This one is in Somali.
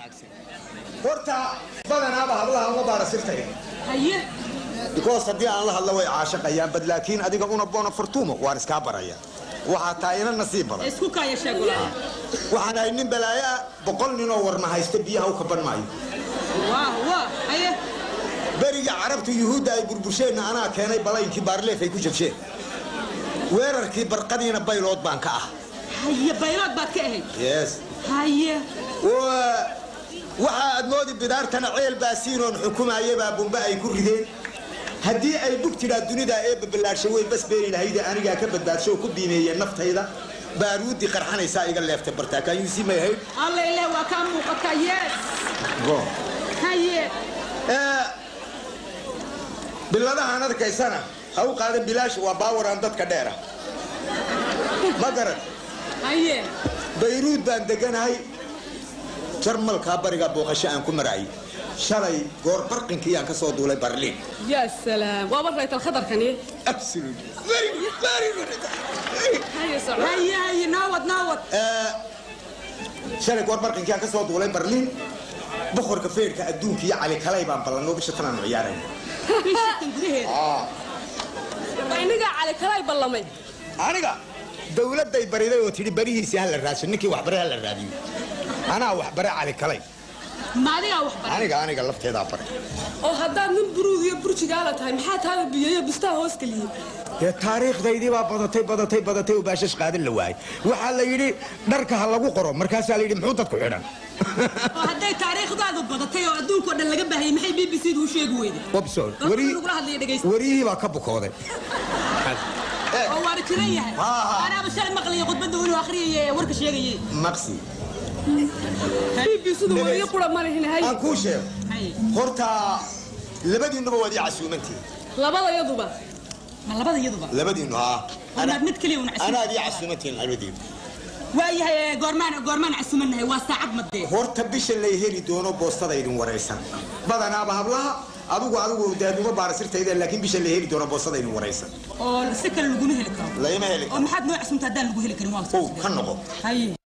wanaagsan horta badanaaba hablaha uma baara sirtaya haye because haddii aan la hadlo way caashaqayaan bad laakiin adiga una bona fortumo waan iskaa baraya waxaa taa ina nasiib badan isku kaaya sheegula waxaan ahay nin balaayo ah boqol ninoo warma haysta biyaha u kaban maayo waa waa haye beriga carabtu yuhuudda ay burbursheenna anaa keenay balaynkii baarleef ay ku jabsheen weerarkii barqadiina baylood baan ka ah haye baylood baad ka ahayd yes haye Wa- waxa aad moodi bidaartana ceel baasiinoon xukumaaya baa bumbe ay ku rideen haddii ay bug tidhaa dunida ee babalaashay way bas beeri lahayde anigaa ka badbaadsho oo ku biimeeyeen naftayda baaruuddii qarxanaysaa iga leeftay bartaakaayuusii may ahayd alla ileh waa kaa muuqataa yes haye biladahaan arkaysana ha u qaadan bilaash waa baawaraan dadka dheera ma garan haye bayruud baan deganahay jarmalkaa bariga booqasho aan ku maraayay shalay goor barqinkii aan ka soo duulay barliin ya salaam waa baraytal khatarkani haye haye naawad naawad shalay goor barqinkii aan ka soo duulay barliin boqorka feerka adduunka iyo cali kalay baan ballanoo bisha tanaan ciyaarayna bishatan gudaheeda inigaa cali kalay ballamay aniga dawladday bariday oo tidhi barihiisii ha la raadso ninkii waxbare ha la raadiyo anaa waxbare cali kalay ma adigaa wax baray aniga aniga lafteedaa baray oo haddaad nin buruud iyo burjigaala tahay maxaa taada biyeeyo bustaa hoos geliyey dee taariikhdaydii baa badatay badatay badatay oo baashash qaadan la waayay waxaa la yidhi dharka ha lagu qoro markaasaa la yidhi muxuu dadku xidhan oo hadday taariikhdaadu badatay oo adduunka oo dhan laga baahayay maxay b b c du u sheegi weyday wabsoon Dadka lagula hadlaya dhegaysta wariyihii baa ka bukooday oo waana jiran yahay anaaba shalay maqlaya khudbadda inuu akhriyay warka sheegayay maqsi b b c du wariyo qura ma lihin hay aan kuu sheego horta labadiinnuba waad ii casuumantihin labadayaduba ma labada iyaduba labadiinnu haa Wanaad mid kaliya una casuuman. anaad ii casuumantihin labadiinnu waayahay goormaan goormaan casumannahay waa saacad madee horta bisha lay heli doono boostada idin waraysan badanaaba hablaha adigu adigu daaduma baara sirtayda laakiin bisha lay heli doono boostada idin waraysan oo si kale laguma heli karo layma heli oo maxaad noo casuumta haddaan lagu heli karin waa ow ka noqo haye